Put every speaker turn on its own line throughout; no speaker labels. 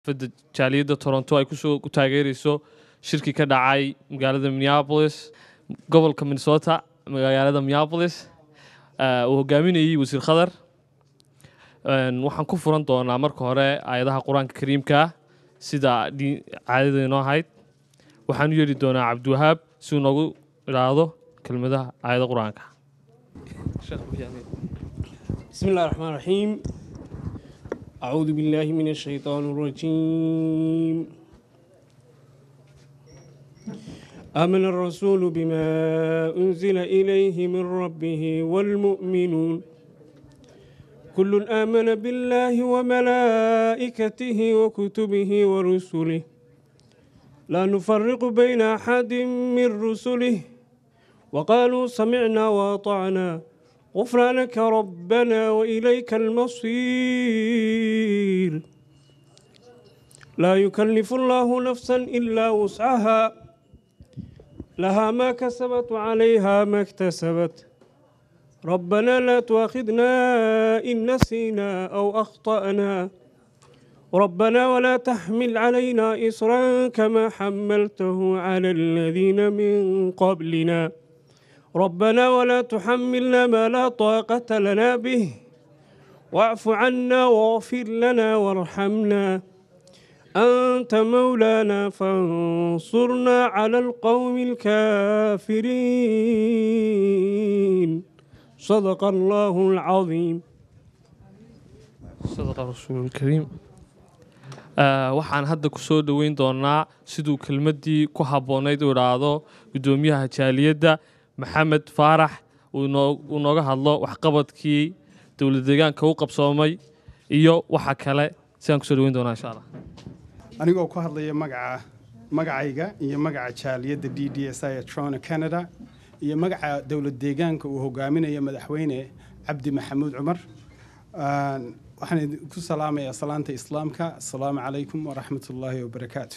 fada jaaliyadda toronto ay kusoo ku taageereyso shirki ka dhacay magaalada minneapolis gobolka minnesota magaalada minneapolis eh, uu hogaaminayey wasiir khadar Een, waxaan ku furan doonaa marka hore aayadaha qur-aanka kariimka ah sida dii- caadada inoo ahayd waxaan u yeedhi doonaa cabdiwahaab si uu noogu idhaahdo kelmadaha aayada qur-aanka
بسم الله الرحمن الرحيم أعوذ بالله من الشيطان الرجيم آمن الرسول بما أنزل إليه من ربه والمؤمنون كل آمن بالله وملائكته وكتبه ورسله لا نفرق بين أحد من رسله وقالوا سمعنا وأطعنا غفرانك ربنا وإليك المصير لا يكلف الله نفسا إلا وسعها لها ما كسبت وعليها ما اكتسبت ربنا لا تؤاخذنا إن نسينا أو أخطأنا ربنا ولا تحمل علينا إصرا كما حملته على الذين من قبلنا ربنا ولا تحملنا ما لا طاقة لنا به واعف عنا واغفر لنا وارحمنا أنت مولانا فانصرنا على القوم الكافرين صدق الله العظيم
sadaqa rasuululkariim Eh, waxaan hadda ku soo dhoweyn doonaa siduu kelmaddii ku habboonayd u idhaahdo guddoomiyaha jaaliyadda maxamed faarax uu noo- uu nooga hadlo waxqabadkii dowlad deegaanka u qabsoomay iyo waxa kale sidaan kusoo dhoweyn doonaa insha allah
anigoo ku hadlaya magaca magacayga iyo magaca jaaliyadda d d s i ee trona canada iyo magaca dowlad deegaanka uu hogaaminayo madaxweyne cabdi maxamuud cumar Aan- waxaan idinku salaamayaa salaanta islaamka asalaamu calaykum waraxmat ullaahi wabarakaatu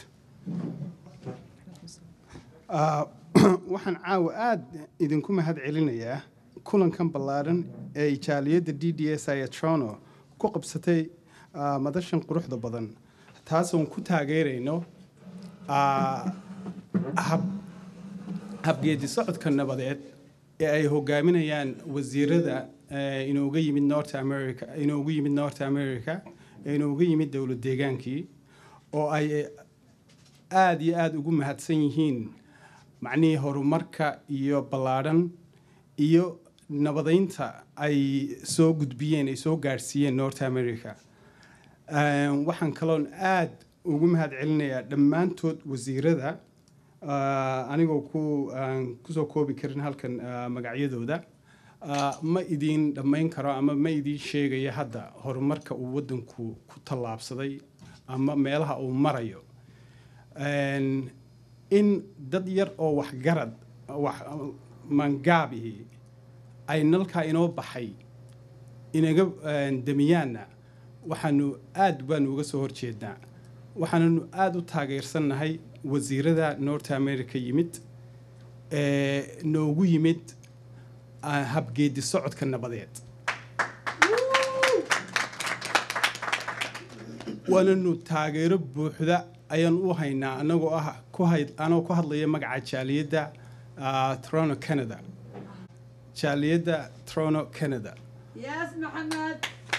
Ah, waxaan caawa aada idinku mahad celinayaa kulankan ballaaran ee ay jaaliyadda d d s i ee trono ku qabsatay ah, madashan quruxda badan taasoon ku taageerayno ah, hab habgeedi socodka nabadeed ee ay hogaaminayaan wasiirada eh, inooga yimid north america inoogu yimid north america ee inooga yimid dowlad deegaankii oo ay aada iyo aada ugu mahadsan yihiin macnihii horumarka iyo ballaadhan iyo nabadeynta ay soo gudbiyeen ay soo gaadhsiiyeen north america Een, waxaan kaloon aada ugu mahad celinayaa dhammaantood wasiirada ah, anigoo ku aan kusoo koobi karin halkan ah, magacyadooda Ah, ma idiin dhammayn karo ama ma idiin sheegayo hadda horumarka uu waddanku ku tallaabsaday ama meelaha uu marayo Een, in dad yar oo waxgarad wax mangaabihi ay nalkaa inoo baxay inaga een, damiyaanna waxaanu aad baanu uga soo horjeednaa waxaananu aada u taageersannahay wasiirada north america yimid ee noogu yimid ah, habgeedi socodka nabadeed waananu taageero buuxda ayaan u haynaa anagoo ah ku hay anoo ku hadlaya magaca jaaliyadda ah, toronto canada jaaliyadda toronto canada
Yes, Muhammad.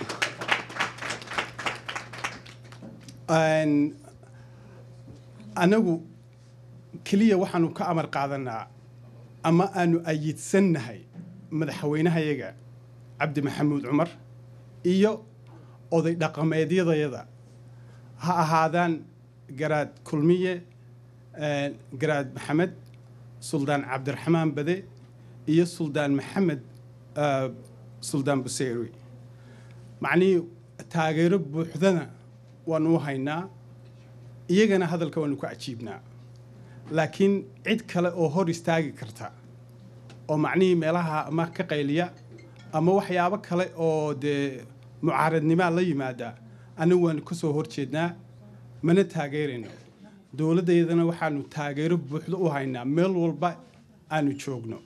Een, anagu keliya waxaanu ka amar qaadanaa ama aanu ayidsannahay madaxweynahayaga cabdi maxamuud cumar iyo oday dhaqameedyadayada ha ahaadaan garaad kulmiye een, garaad maxamed suldaan cabdiraxmaan bade iyo suldaan maxamed ah, suldaan buseyri macnihii taageero buuxdana waanu u haynaa iyagana hadalka waanu ku cajiibnaa laakiin cid kale oo hor istaagi karta oo macnihii meelaha ama ka qayliya ama waxyaabo kale oo dee mucaaradnimaa la yimaada anagu waanu ka soo horjeednaa mana taageerayno dowladdeedana waxaanu taageero buuxdo u haynaa meel walba aanu joogno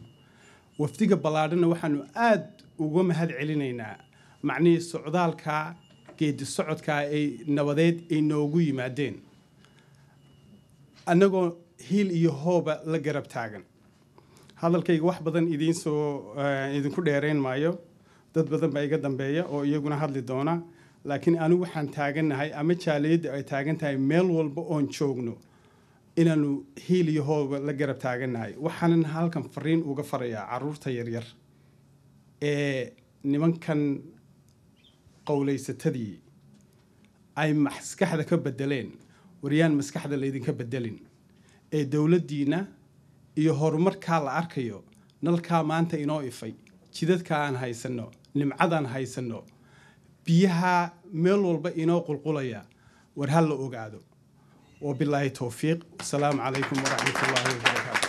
wafdiga ballaadhana waxaanu aad uga mahad celinaynaa macnihii socdaalka geedi socodkaa ay nabadeed ay noogu yimaadeen annagoo hiil iyo hooba la garab taagan hadalkayga wax badan idiin soo eh, idinku dheerayn maayo dad badan baa iga dambeeya oo iyaguna hadli doona laakiin anigu waxaan taagannahay ama jaaliyadda ay taagan tahay meel walba oon joogno inaanu hiil iyo hooba la garab taagannahay waxaanan halkan fariin uga farayaa caruurta yaryar ee nimankan qowlaysatadii ay maskaxda ka bedeleen waryaan maskaxda laydinka bedelin ee dowladdiina iyo horumarkaa la arkayo nalkaa maanta inoo ifay jidadka aan haysanno nimcadaan haysanno biyaha meel walba inoo qulqulaya war ha la ogaado wabilaahi towfiiq wasalaamu calaykum waraxmat ullaahi wabarakaatu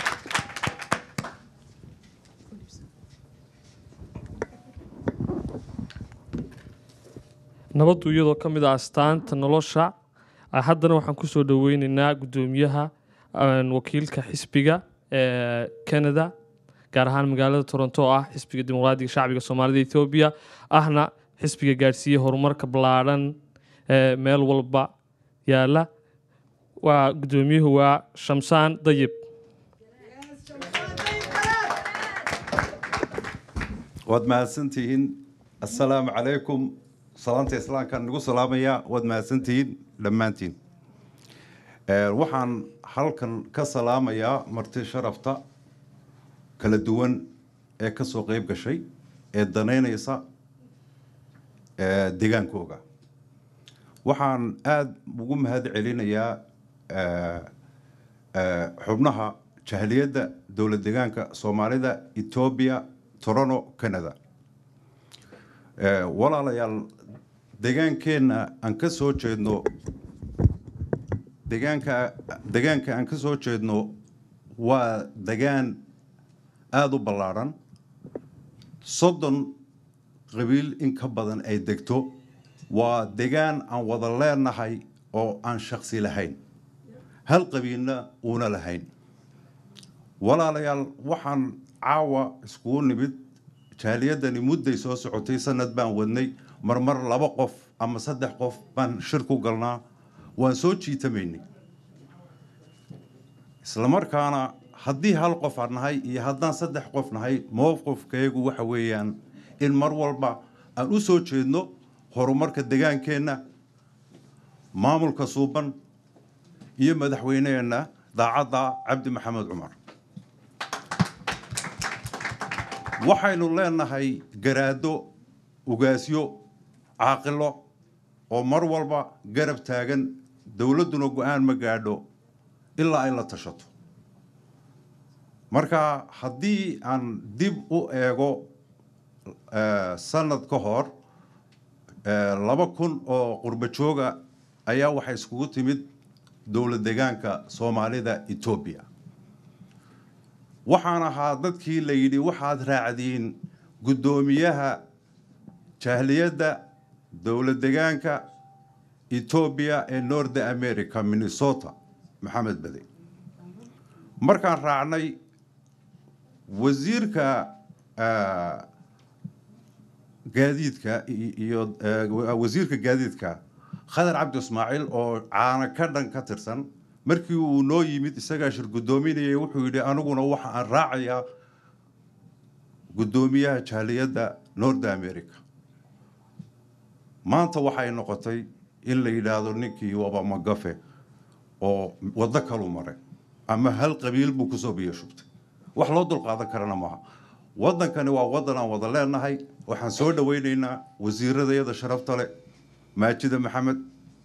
nabaddu iyadoo ka mid ah astaanta nolosha ah, haddana waxaan kusoo dhoweyneynaa guddoomiyaha een, wakiilka xisbiga ee canada gaar ahaan magaalada toronto oo ah xisbiga dimuqraadiga shacbiga soomaalida etoobiya ahna xisbiga gaadhsiiye horumarka ballaadhan ee meel walba yaala waa guddoomiyuhu waa shamsaan dayib
waad mahadsantihiin assalaamu calaykum salaanta islaamkaan nagu salaamaya waad mahadsantihiin dhammaantiin Eh, waxaan halkan ka salaamayaa marti sharafta kala duwan ee ka soo qeyb gashay ee danaynaysa eh, degaankooga waxaan aada ugu mahad celinayaa eh, eh, xubnaha jahliyadda dowlad degaanka soomaalida etoobiya toronto canada Eh, walaalayaal degaankeenna aan ka soo jeedno degaanka degaanka aan ka soo jeedno waa degaan aada u ballaadhan soddon qabiil in ka badan ay degto waa degaan aan wada leenahay oo aan shaksi lahayn hal qabiilna uuna lahayn walaalayaal waxaan caawa iskugu nimid jaaliyadani mudday soo socotay sanad baan wadnay marmar laba qof ama saddex qof baan shir ku galnaa waan soo jiitamaynay islamarkaana haddii hal qof aan nahay iyo haddaan saddex qof nahay mowqifkayagu waxa weeyaan in mar walba aan u soo jeedno horumarka degaankeenna maamulka suuban iyo madaxweyneheenna daacadda cabdi maxamed cumar waxaynu leenahay garaado ugaasyo caaqilo oo mar walba garab taagan dowladduna go-aan ma gaadho ilaa ay la tashato marka haddii aan dib u eego eh, sanad ka hor eh, laba kun oo qurbo jooga ayaa waxay iskugu timid dowlad degaanka soomaalida etoobiya waxaan ahaa dadkii la yidhi waxaad raacdiin guddoomiyaha jahliyadda dowlad degaanka etoobiya ee north america minnesota maxamed bade markaan raacnay wasiirka ah, gaadiidka i- iyo eh, wasiirka gaadiidka khadar cabdi ismaaciil oo caana ka dhan ka tirsan markii uu noo yimid isagaa shir guddoominayay wuxuu yidhi aniguna waxa aan raacayaa guddoomiyaha jaaliyadda north america maanta waxay noqotay in la yidhaahdo ninkii waba magafe oo waddo kalu maray ama hal qabiil buu kusoo biyo shubtay wax loo dulqaadan karana maaha waddankani waa waddan aan wada leenahay waxaan soo dhowaynaynaa wasiiradayada sharafta leh maajida maxamed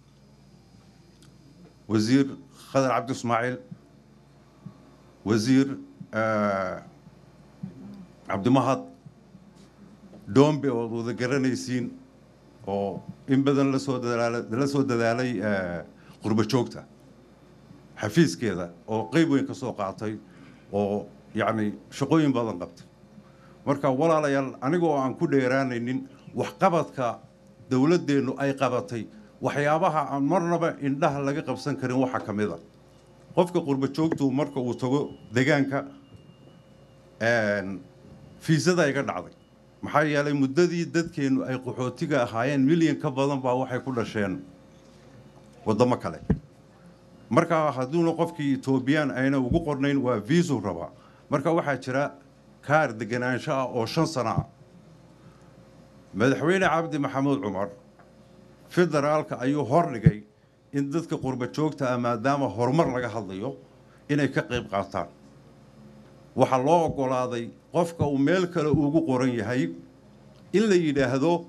wasiir khadar cabdi ismaaciil wasiir eh, cabdimahad doombe ood wada garanaysiin oo in badan lasoo dadaala la soo dadaalay eh, qurbo joogta xafiiskeeda oo qeyb weyn ka soo qaatay oo yacni shaqooyin badan qabtay marka walaalayaal anigoo aan ku dheeraanaynin waxqabadka dowladdeennu ay qabatay waxyaabaha aan marnaba indhaha laga qabsan karin waxaa ka mid a qofka qurbo joogtu marka uu tago degaanka fiisada iga dhacday maxaa yeelay muddadii dadkeennu ay qaxootiga ahaayeen milyan ka badan baa waxay ku dhasheen waddamo kale marka hadduuna qofkii etoobiyaan ayna ugu qornayn waa viisu rabaa marka waxaa jira kaar deganaansho ah oo shan sano ah madaxweyne cabdi maxamuud cumar federaalka ayuu hordhigay in dadka qurba joogta ah maadaama horumar laga hadlayo inay ka qayb qaataan waxaa loo oggolaaday qofka uu meel kale ugu qoran yahay in la yidhaahdo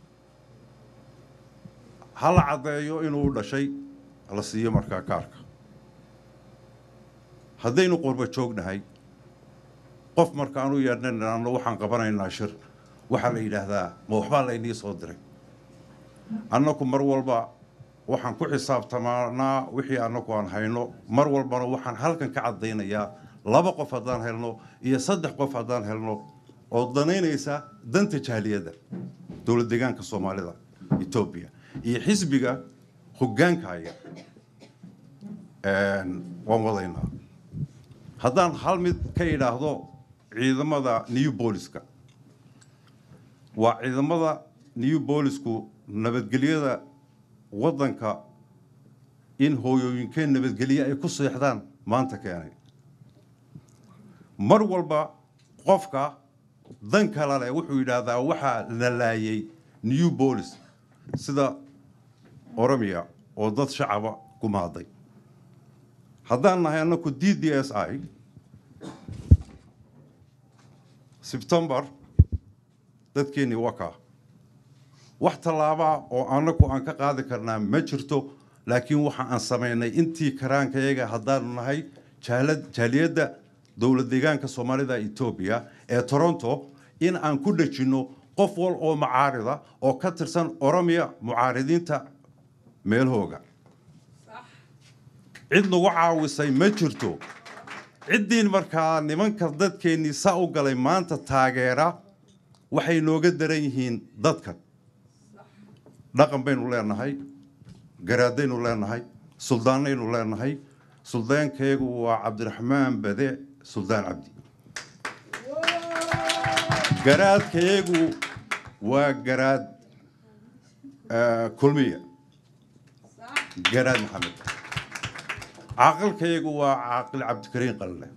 ha la caddeeyo inuu dhashay la siiyo markaa kaarka haddaynu qurba joognahay qof markaanu yeedhnanano waxaan qabanaynaa shir waxaa la yidhaahdaa ma waxbaa laynii soo diray annaku mar walba waxaan ku xisaabtamaanaa wixii annagu aan hayno mar walbana waxaan halkan ka caddaynayaa laba qof haddaan helno iyo saddex qof haddaan helno oo danaynaysa danta jaaliyadda dowlad deegaanka soomaalida etoobiya iyo xisbiga hoggaankaya waan wadaynaa haddaan hal mid ka idhaahdo ciidamada new booliska waa ciidamada new boolisku nabadgelyada waddanka in hooyooyinkeen nabadgelye ay ku seexdaan maanta keenay mar walba qofka dan kala leh wuxuu yidhaahdaa waxaa la laayay new boolis sida oromiya oo dad shacaba ku maaday haddaan nahay annaku d d s i sebtembar dadkeennii wakaa wax tallaabaa oo annagu aan ka qaadi karnaa ma jirto laakiin waxa aan samaynay intii karaankayaga haddaanu nahay jaaliyadda dowlad deegaanka soomaalida etoobiya ee toronto in aan ku dhejinno qof wal oo macaarida oo ka tirsan oromiya mucaaridiinta meelhooga cid nagu caawisay ma jirto ciddiin markaa nimanka dadkeennii saa u galay maanta taageera waxay nooga daran yihiin dadkan dhaqan baynu leenahay garaadaynu leenahay suldaanaynu leenahay suldaankaygu waa cabdiraxmaan bade suldaan cabdi garaadkayagu waa garaad kulmiya garaad maxamed caaqilkayagu waa caaqil cabdikariin qalle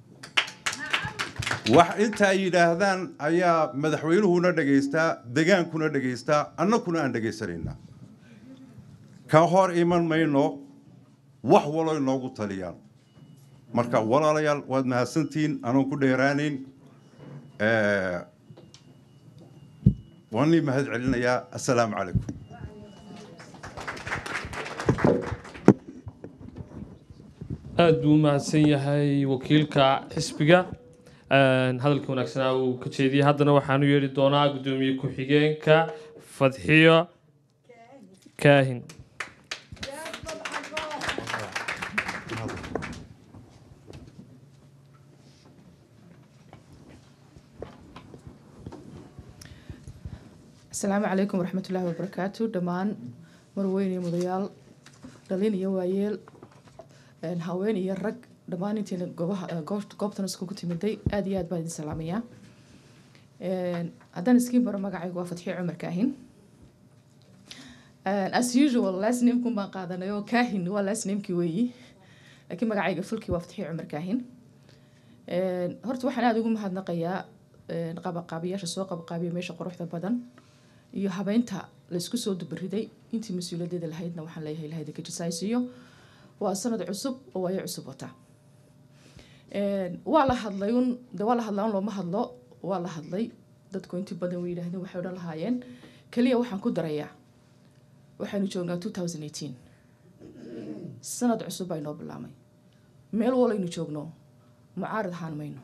wax inta ay yidhaahdaan ayaa madaxweynuhuna dhegaystaa degaankuna dhegaystaa annakuna aan dhegaysanaynaa ka hor iman mayno wax walo inoogu taliyaan marka walaalayaal waad mahadsantihiin anoon ku dheeraanayn waan nii mahad celinayaa assalaamu calaykum
aad buu u mahadsan yahay wakiilka xisbiga hadalka wanaagsanaa uu ka jeediyey haddana waxaanu yeedhi doonaa guddoomiye ku-xigeenka fadxiyo kaahin
asalaamu calaykum waraxmatullaahi wabarakaatu dhammaan marweyn iyo mudayaal dhalin iyo waayeel haween iyo rag dhammaan intiina goobaha goobtan iskugu timiday aada iyo aad baan idin salaamayaa haddaan iskiin baro magacaygu waa fatxiyo cumar kaahin as usual last namekun baan qaadanay oo kaahin waa last namekii weeyi laakiin magacayga fulkii waa fatxiyo cumar kaahin horta waxaan aada ugu mahadnaqayaa qabaqaabiyaasha soo qabaqaabiya meesha quruxda badan iyo habeynta laysku soo dubariday intii mas-uuliyadeeda lahaydna waxaan leeyahay ilahay idinka jisaaysiiyo waa sanad cusub oo waayo cusub wata waa la hadlay un de waa la hadlaa un looma hadlo waa la hadlay dadku intii badan way yidhaahdeen waxay odhan lahaayeen keliya waxaan ku darayaa waxaynu joognaa two thousand eighteen sanad cusub baa inoo bilaamay meel walaynu joogno mucaarad ahaan mayno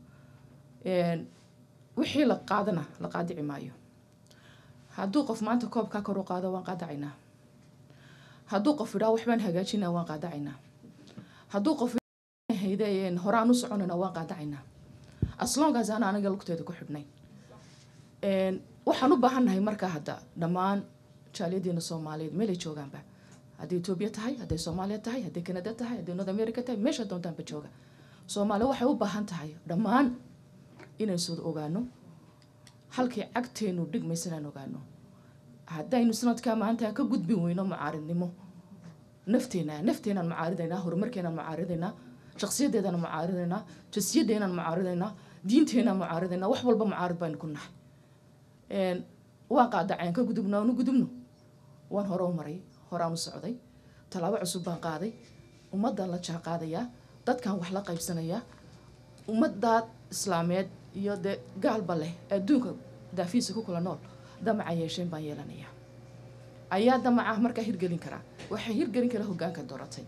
wixii la qaadana la qaadici maayo hadduu qof maanta koobkaa kor u qaado waan qaadacaynaa hadduu qof idhaa waxbaan hagaajinaa waan qaadacaynaa hadduu qof hayde horaan u soconayna waan qaadacaynaa aslongaas ana aniga lugteeda ku xidhnay waxaan u baahannahay markaa hadda dhammaan jaaliyadiina soomaaliyeed meelay joogaanba hadday etoobiya tahay hadday soomaaliya tahay hadday kanada tahay hadday north america tahay meesha doontaanba jooga soomaaliya waxay u baahan tahay dhammaan inaynu soo ogaano halkii cagteenu dhigmaysan aan ogaano haddaynu sanadkaa maanta ka gudbin weyno mucaaridnimo nafteena nafteenaan mucaaridaynaa horumarkeenaan mucaaridaynaa shakhsiyadeedaan mucaaridaynaa jasiyadeenaan mucaaridaynaa diinteenaan mucaaridaynaa wax walba mucaarid baynu ku nahay Een, waan qaadaceen ka gudubno aanu gudubno waan hore u maray horaan u socday tallaabo cusub baan qaaday ummaddan la jaan qaadayaa dadkan wax la qaybsanayaa ummaddaa islaameed iyo dee gaalba leh adduunka daafiisa ku kula nool damaca yeesheen baan yeelanayaa ayaa damaca markaa hirgelin karaa waxaa hirgelin kara hoggaanka dooratay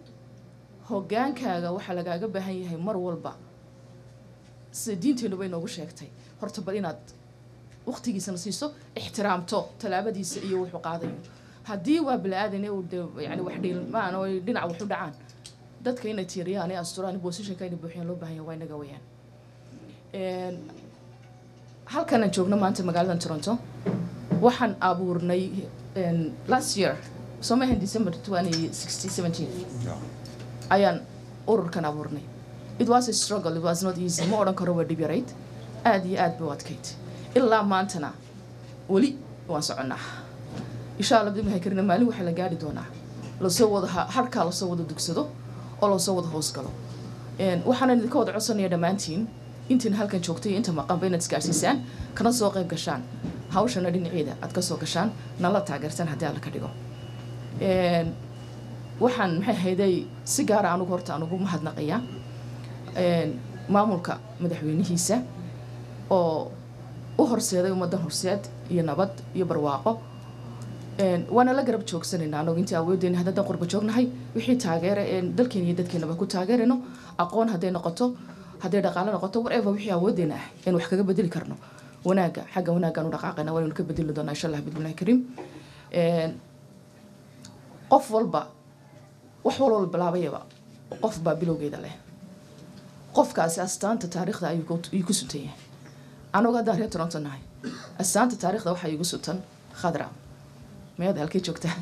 hoggaankaaga waxaa lagaaga baahan yahay mar walba sida diinteennu bay noogu sheegtay horta bal inaad waqtigiisana siiso ixtiraamto tallaabadiisa iyo wuxuu qaadayo haddii waa bili-aadan uu de yani wax dhiilmaan oo ay dhinac wax u dhacaan dadka inay tiiriyaan ee asturaan positionka inay buuxiyaan loo baahan yahay waa inaga weyaan Een, halkan aan joogno maanta magaaladan toronto waxaan abuurnay een, last year somahan december 2016 ayaan ururkan abuurnay it was a struggle it was not easy ma odhan karo waa dhib yarayd aad iyo aad bay u adkayd ilaa maantana weli waan soconnaa insha allah bidilaahi karina maalin waxaa la gaari doonaa lasoo wada ha- harkaa lasoo wada dugsado oo lasoo wada hoosgalo Een, waxaanan idinka wada codsanaya dhammaantiin intiin halkan joogtay iyo inta maqanba inaad isgaarsiisaan kana soo qayb gashaan hawshana dhinaceeda aad kasoo gashaan nala taageertaan haddii alla ka dhigo Een, waxaan maxay ahayday si gaara anugu horta anugu mahadnaqayaa Een, maamulka madaxweynihiisa oo u horseeday ummaddan horseed iyo nabad iyo barwaaqo Een, waana la garab joogsanaynaa anagu intii awoodeyna haddaan qurba joognahay wixii taageera ee dalkeena iyo dadkeenaba ku taageerayno aqoon hadday noqoto hadday dhaqaale noqoto whatever wixii awoodeyna ah in wax kaga bedeli karno wanaaga xagga wanaaggaan u dhaqaaqayna waanaynu ka bedeli doonaa insha allah bidmillahi kariim Een, qof walba wax walba bilaabayaba qof baa bilowgeeda leh qofkaasi astaanta taariikhda ayuu ku- ayuu ku suntan yahay anagu haddaan reer toronto nahay astaanta taariikhda waxaa igu suntan khadra meed halkay joogtaa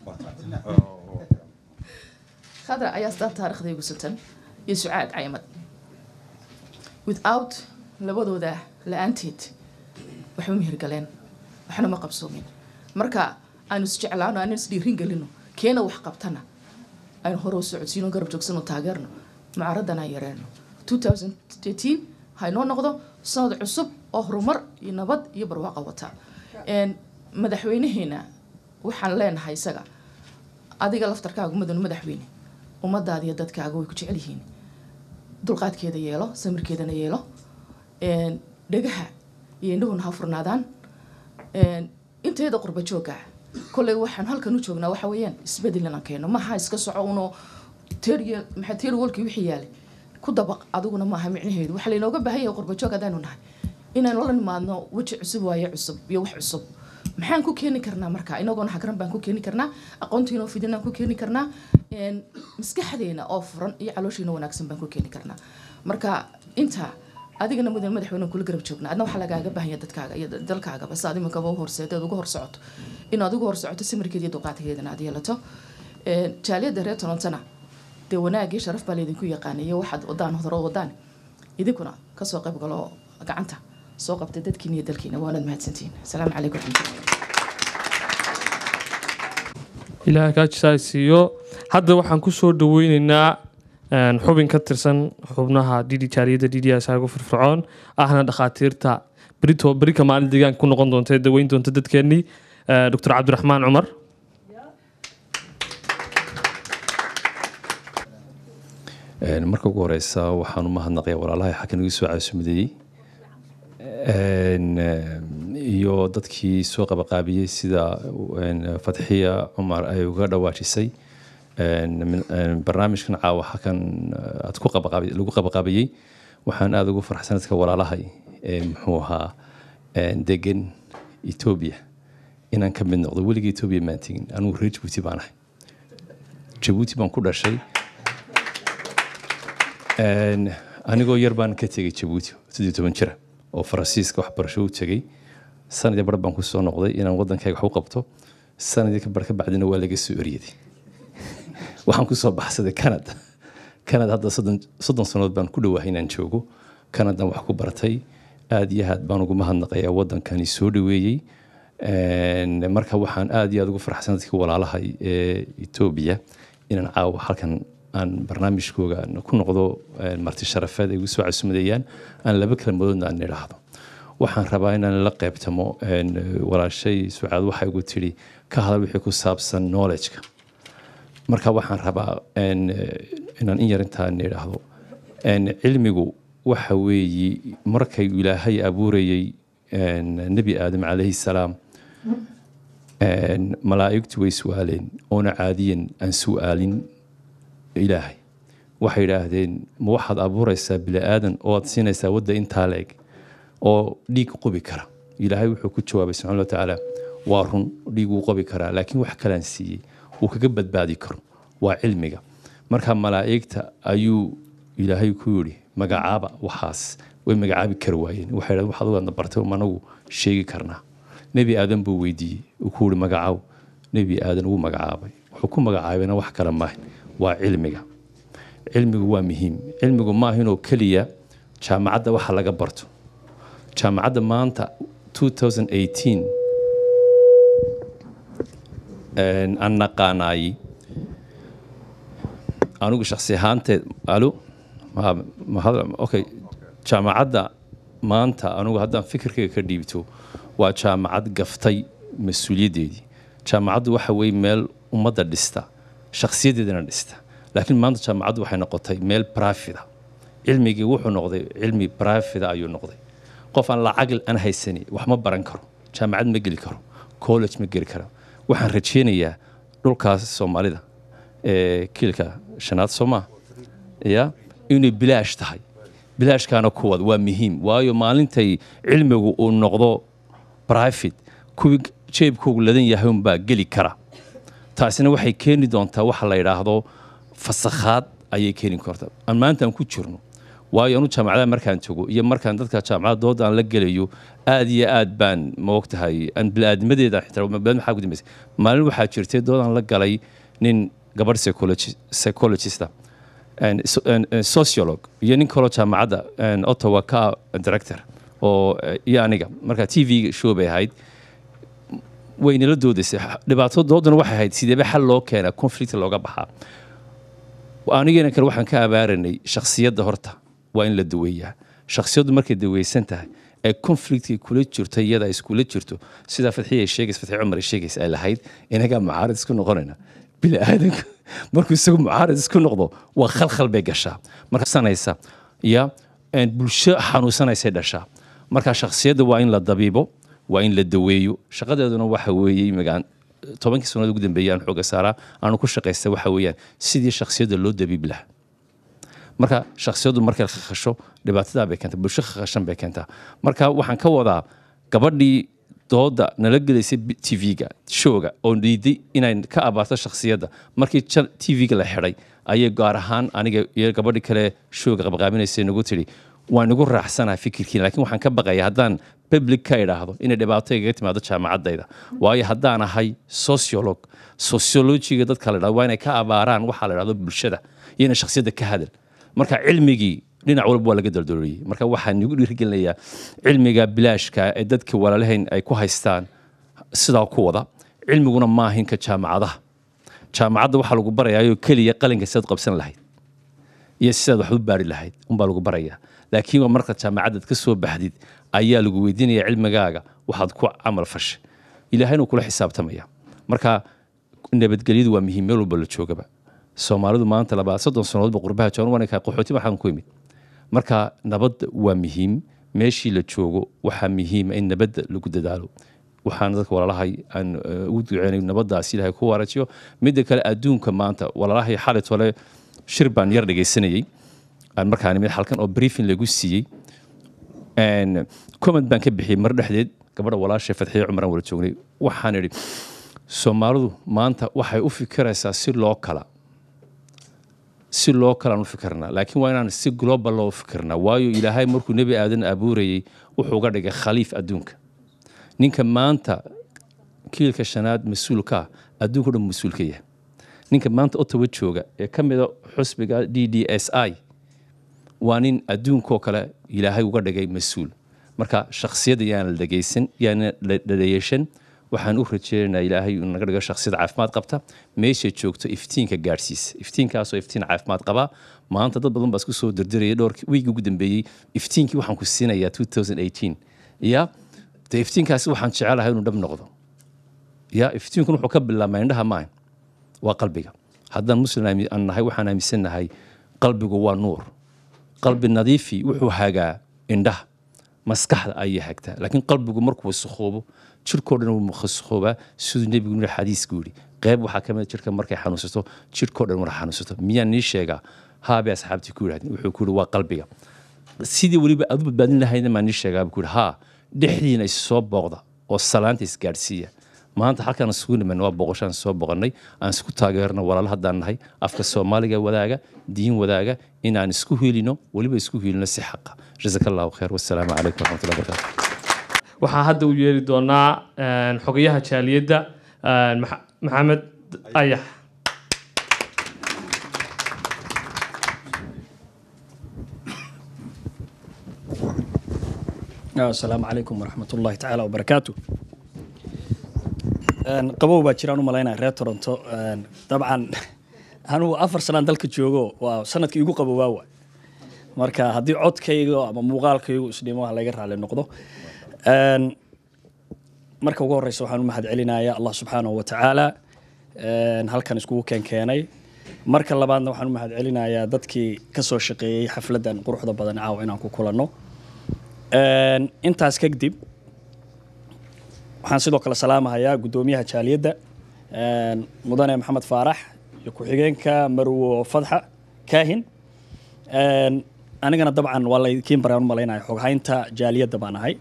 khadra ayaa astaanta taariikhda igu suntan iyo sucaad caymad without labadooda la-aanteed waxba ma hirgaleen waxna ma qabsoomin marka aynu isjeclaano aynu isdhiirin gelino keena wax qabtana aynu hore u socodsiino garab joogsano taageerno mucaaraddan aan yareeno 2018 haynoo noqdo sanad cusub oo horumar iyo nabad iyo barwaaqo wata Een, madaxweynaheena waxaan leenahay isaga adiga laftarkaaga madanu madaxweyne ummadaada iyo dadkaaga way ku jecel yihiin dulqaadkeeda yeelo samirkeedana yeelo Een, dhagaha iyo indhuhuna ha furnaadaan Een, inteeda qurba jooga kolley waxaan halkan u joognaa waxa weeyaan isbedel inaan keeno maaha iska soco unoo teriya maxaa teri walkii wixii yaalay ku dabaq adiguna maaha micnaheedu waxaa laynooga baahan yahay qurba joog haddaanu nahay inaynu la nimaadno weji cusub waaye cusub iyo wax cusub maxaan ku keeni karnaa marka inagoona hagran baan ku keeni karnaa aqoontiinoo fidinaan ku keeni karnaa Een, maskaxdeena oo furan iyo calooshiina wanaagsan baan ku keeni karnaa marka intaa adigana mudan madaxweyne kula garab joogna adna waxaa lagaaga baahanya dadkaaga iyo dalkaagaba si aad iminkaba u horseedeed uga hor socoto inaad uga hor socoto samirkeeda iyo dulqaadkeedana aad yeelato Een, jaaliyadda reer torontona dee wanaag iyo sharaf baa laydinku yaqaanay iyo waxaad wadaan hore u wadaan idinkuna kasoo qayb galo gacanta soo qabtay dadkiina iyo dalkiina waanad mahadsantihiin asalaamu calaykum waraxmatullahi
ilaahay kaa jisaa siiyo hadda waxaan ku soo dhaweyneynaa een, xubin ka tirsan xubnaha dd jaaliyadda d d s ugu firfircoon ahna dhakhaatiirta berito berika maalin deegaanka ku noqon doonta ee daweyn doonta dadkeenii doctor cabdiraxmaan cumar
Een, marka ugu horeysa waxaan u mahadnaqayaa walaalahay xakan igu soo caasumadeeyey Een, ehm, iyo dadkii soo qabaqaabiyey sida een, fatxiya cumar ay uga dhawaajisay Een, min- een, barnaamijkan caawa xakan eh, aad ku qabaqaabi- lagu qabaqaabiyey waxaan aada ugu farxsan dadka walaalahay ee muxuu ahaa een, degan etoobiya inaan ka mid noqdo weligii etoobiya maan tegin anigu reer jabuuti baan ahay jabuuti baan ku dhashay Een, anigoo yar baan ka tegay jabuuti sidii toban jira oo faransiiska waxbarasho u tegay sanadii bar baan kusoo noqday inaan wadankayga wax u qabto sanadii ka bar ka bacdina waa laga soo eryaday waxaan kusoo baxsaday canada canada hadda soddon soddon sannadood baan ku dhawaahay inaan joogo canadan wax ku bartay aad iyo aad baan ugu mahadnaqayaa waddankani soo dhaweeyey Een, marka waxaan aad iyo aad ugu faraxsan dadkii walaalahay ee etoobiya inaan caawa halkan aan barnaamijkooga ku noqdo een, marti sharafeed ay igu soo casumadayaan aan laba kelmadoodna aan idhaahdo waxaan rabaa inaan la qeybtamo een, walaashay sucaad waxay igu tidhi ka hadal wixii ku saabsan knowledge-ka marka waxaan rabaa een, inaan in yar intaan idhaahdo een, cilmigu waxa weeyi markay ilaahay abuurayey een, nebi aadam calayhi salaam een, malaa'igtu way su-aaleen oona caadiyan aan su-aalin ilaahay waxay yidhaahdeen ma waxaad abuuraysaa bini aadan oo aad siinaysaa wadda intaa la-eg oo dhiig qubi kara ilaahay wuxuu ku jawaabay subxana wa tacaala waa run dhiig wuu qubi karaa laakiin wax kalaan siiyey uu kaga badbaadi karo waa cilmiga marka malaa'igta ayuu ilaahay ku yidhi magacaaba waxaas way magacaabi kari waayeen waxay dhahdeen waxaad ugaadna bartay um anagu sheegi karnaa nebi aadan buu weydiiyey uu ku yidhi magacaw nebi aadan wuu magacaabay wuxuu ku magacaabayna wax kale maaha waa cilmiga cilmigu waa muhiim cilmigu maaha inuu keliya jaamacadda waxa laga barto jaamacadda maanta 2018 een, aan naqaanaayey anigu shaksi ahaanteed alo ma- ma hadal- okay jaamacadda maanta anigu haddaan fikirkayga ka dhiibto waa jaamacad gaftay mas-uuliyaddeedii jaamacaddu waxa weeye meel ummadda dhista shakhsiyaddeedana dhista laakiin maanta jaamacaddu waxay noqotay meel brafida cilmigii wuxuu noqday cilmi brafida ayuu noqday qof aan lacag aan haysani wax ma baran karo jaamacad ma geli karo college ma geli karo waxaan rajeynayaa dhulkaas soomaalida ee kiilka shanaad soomaa ya inay bilaash tahay bilaashkaana kuwad waa muhiim waayo maalintay cilmigu uu noqdo private kuwii jeebkoogu ladan yahay unbaa geli kara taasina waxay keeni doontaa waxa la yidhaahdo fasakhaad ayay keeni kartaa aan maanta aan ku jirno waayo anu jaamacadaha markaan tago iyo markaan dadka jaamacada dooda aan la gelayo aad iyo aad baan ma ogtahay aan biniaadnimadeeda xitaa biniaadam maxaa ku dambeysay maalin waxaa jirtay doodaan la galay nin gabadh psychologi- psychologista and so- and- and sociolog iyo nin kaloo jaamacadda and ottawa ka ah director oo eh, iyo aniga marka t v show bay ahayd waynala doodaysay dhibaato doodana waxay ahayd sideeba xal loo keenaa conflict looga baxaa anigana kale waxaan ka abaaranay shakhsiyadda horta waa in la daweeyaa shakhsiyaddu markay daweysan tahay ee conflictkii kula jirto iyada ay iskula jirto sidaa fadxiya ay sheegays fadxi cumar ay sheegays ay lahayd inagaa mucaarid isku noqonayna bini aadanka markuu isagu mucaarid isku noqdo waa khalkhal bay gashaa marka sanaysa ya een, bulsho xanuunsanaysay dhashaa marka shakhsiyadda waa in la dabiibo waa in la daweeyo shaqadeeduna waxa weeye magaan tobankii sannadood ugu dambeeyay aan xooga saaraa aanu ku shaqaysta waxa weeyaan sidii shakhsiyadda loo dabiibi lahaa marka shakhsiyaddu markay khasho dhibaatadaa bay keentaa bulsho khashan bay keentaa marka waxaan ka wadaa gabadhii dooda nala gelaysay tv-ga showga oo diiday inay ka abaarto shakhsiyadda markii tv-ga la xidhay ayay gaar ahaan aniga iyo gabadhii kale showga qabqaabinaysay nagu tidhi waan igu raaxsanaha fikirkiina laakiin waxaan ka baqaya haddaan public ka idhaahdo inay dhibaato igaga timaado jaamacaddayda waayo haddaan ahay sociolog sociologiga dadka la dhahdo waa inay ka abaaraan waxaa la dhahdo bulshada iyo inay shakhsiyadda ka hadal marka cilmigii dhinac walba waa laga daldalooliyey marka waxaan igu dhiirigelinayaa cilmiga bilaashka ee dadka walaalahayn ay ku haystaan sidaa ku wada cilmiguna maahinka jaamacadaha jaamacadda waxaa lagu barayaayoo keliya qalinka sidaad qabsan lahayd iyo sidaad wax u baari lahayd unbaa lagu barayaa laakiin waa marka jaamacaddaad ka soo baxdid ayaa lagu weydiinaya cilmigaaga waxaad ku camal fashay ilaahayna uu kula xisaabtamaya marka nabadgelyadu waa muhiim meel walba la joogaba soomaalidu maanta labaa soddon sannadoodba qurbaha joogan wanaka qaxooti waxaan ku imid marka nabadda waa muhiim meeshii la joogo waxaa muhiima in nabadda lagu dadaalo waxaan dadka walaalahay aan ugu duceynay nabaddaas ilaahay ku waarajiyo midda kale adduunka maanta walaalahay xalit hore shir baan yar dhegaysanayey aan markaan imid halkan oo briefing lagu siiyey comment baan ka bixiyey mar dhexdeed gabadha walaashay fadxiye cumar aan wala joognay waxaan idhi soomaalidu maanta waxay u fikiraysaa si loo kala si loo kalaan u fikirnaa laakiin waa inaan si global loo fikirnaa waayo ilaahay markuu nebi aadan abuurayey wuxuu uga dhigay khaliif adduunka ninka maanta kiilka shanaad mas-uulka ah adduunka dhan mas-uul ka yahay ninka maanta ottawa jooga ee ka mida xusbiga d d s i waa nin adduunkoo kale ilaahay uga dhigay mas-uul marka shakhsiyadda yaan la dhegaysan yaana la dhaleyeeshan waxaan u rajeynaynaa ilaahay inuu naga dhigo shakhsiyad caafimaad qabta meeshay joogto iftiinka gaadhsiisa iftiinkaasoo iftiin caafimaad qabaa maanta dad badan baa isku soo dirdiraya dhowr wiigi ugu dambeeyey iftiinkii waxaan ku siinayaa 2018 ya de iftiinkaasi waxaan jecelahay inuu dhab noqdo ya iftiinkun wuxuu ka bilaabmaa indhaha maahan waa qalbiga haddaan muslim aami- aan nahay waxaan aaminsannahay qalbigu waa nuur qalbi nadiifi wuxuu hagaa indhaha maskaxda ayay hagtaa laakiin qalbigu markuu wasakoobo jirkoo dhan wuu wasakhoobaa siduu nebigu yidhi xadiisku yidhi qayb waxaa ka mid a jirka markay xanuunsato jirkoo dhan wara xanuunsato miyaan nii sheegaa haabay asxaabtii ku yidhahdeen wuxuu ku yidhi waa qalbiga sidii weliba aad u badbaadin lahayna maa nii sheegaa buu ku yidhi haa dhexdiina is soo booqda oo salaanta isgaadhsiiya maanta halkaan isugu niman waa boqoshaan soo boqonnay aan isku taageerno walaalo haddaan nahay afka soomaaliga wadaaga diin wadaaga inaan isku hiilino weliba isku hiilino si xaqa jazaka allahu khayr wasalaamu calaykum waraxmatullahi wabarakaatu
waxaa hadda u yeeri doonaa een, xogayaha jaaliyadda een, Maxa- maxamed ayax
asalaamu calaykum waraxmat ullaahi tacaala wabarakaatu Een, qabow baa jiraan u malaynaya reer toronto Een, dabcan anugu afar sanaan dalka joogo waa sanadkii igu qabowaa waay marka haddii codkayga ama muuqaalkaygu isdhimo ha laga raali noqdo Een, marka ugu horeysa waxaan u mahad celinayaa allah subxaanahu wa tacaala een, halkan iskugu keenkeenay marka labaadna waxaan u mahad celinayaa dadkii ka soo shaqeeyey xafladdan quruxda badan caawa inaan ku kulanno Een, intaas kadib waxaan sidoo kale salaamahayaa guddoomiyaha jaaliyadda een, mudane maxamed faarax iyo ku-xigeenka marwo fadxa kaahin Een, anigana dabcan waa laykiin baraan u malaynaya xoghaynta jaaliyadda baan ahay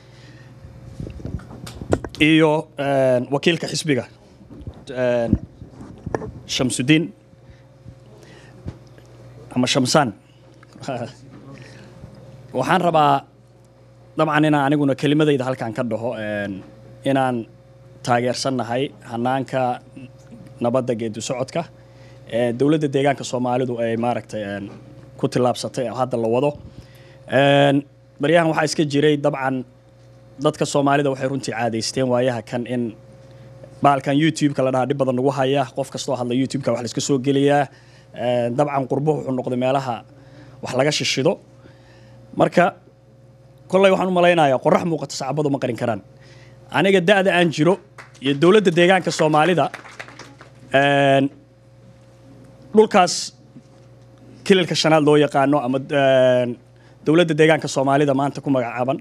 iyo een, wakiilka xisbiga een, shamsudiin ama shamsaan waxaan rabaa dabcan inaan aniguna kelimadayda halkan ka dhaho een, inaan taageersannahay hanaanka nabadda geedi socodka ee dowladda deegaanka soomaalidu ay maaragtay een, ku tillaabsatay oo hadda la wado Een, baryahan waxaa iska jiray dabcan dadka soomaalida waxay runtii caadaysteen waayaha kan in baalkan youtube-ka la dhahaa dhib badan nagu haya qof kastoo hadla youtube-ka wax la iska soo geliyaa Een, dabcan qurbo wuxuu noqday meelaha wax laga shishido marka kolley waxaan u malaynayaa qorax muuqata sacbadu ma qarin karaan aniga da-da aan jiro iyo dowladda deegaanka soomaalida een, dhulkaas kililka shanaad loo yaqaano ama een, dowladda deegaanka soomaalida maanta ku magacaaban